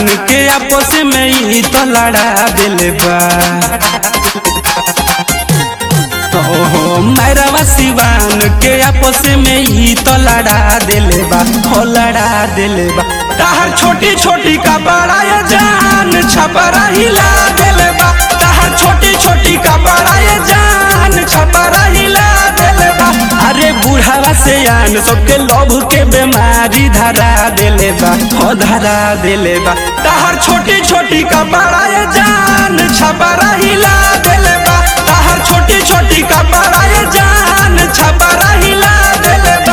के आपस में ही तो लड़ा दिले बा ओहो मैरवा सिवान के आपस में ही तो लड़ा दिले बा हो लड़ा दिले बा ताहर छोटी छोटी का बड़ा ये जान छपरा हिला दिले बा ताहर छोटी छोटी का बड़ा ये जान छपरा हिला दिले बा अरे बुढ़ावा से आन सबके लोभ के बीमारी धरा दिले बा हो धरा दिले बा ताहर छोटी छोटी का बड़ा ये जान छपरा हिला दिले बा ताहर छोटी छोटी का बड़ा ये जान छपरा हिला दिले बा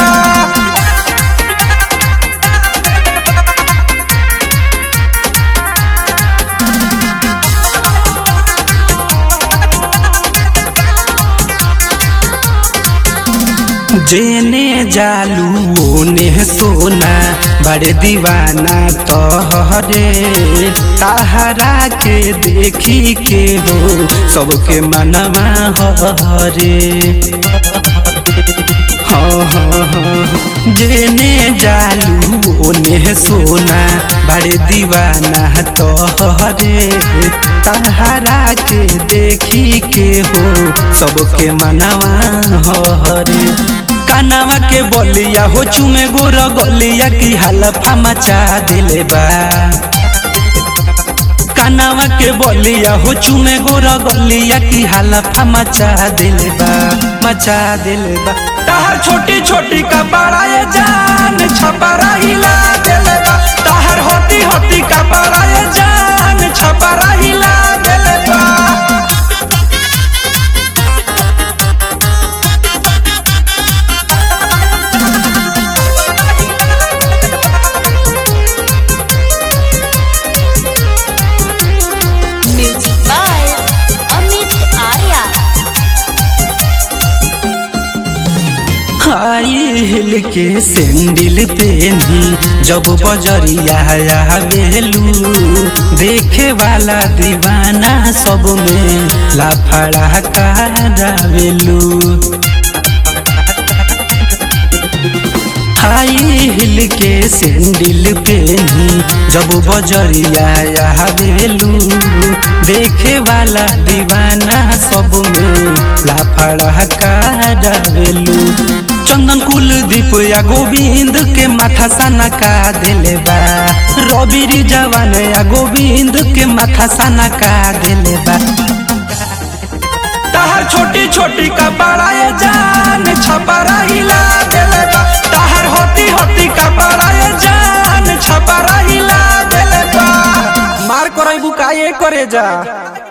जेने जालू ओने सोना बड़े दीवाना तोहरे ताहरा के देखी के हो सबके मनवा हरे हाँ हाँ हाँ जेने जालू ओने सोना बड़े दीवाना तोहरे ताहरा के देखी के हो सबके मनवा हरे कानावा के बोलिया हो चुमे गोर गोलिया की हलफा मचा दिले बा कानावा के बोलिया हो चुमे गोर गोलिया की हलफा मचा दिले बा मचा दिले बा ताहर छोटी छोटी का बड़ा ये जान छपरा हिला दिले बा ताहर होती होती का बड़ा ये जान छपरा हिला दिले बा Music by Amit Arya. High heel के सैंडल पेनी जब बजरिया आवेलू देखे वाला दीवाना सब में लाफड़ा करावेलू हाई हिल के सैंडल पेनी जब बजरिया आवेलू देखे वाला दीवाना सब में लाफड़ा करावेलू चंदन कुलदीप या गोविंद के माथा सना का दिले बा रवि जवान या गोविंद के माथा सना का दिले बा ताहर छोटी छोटी का बड़ा ये जान छपरा हिला दिले बा ताहर होती होती का बड़ा ये जान छपरा हिला दिले बा मार करई बुकाए करे जा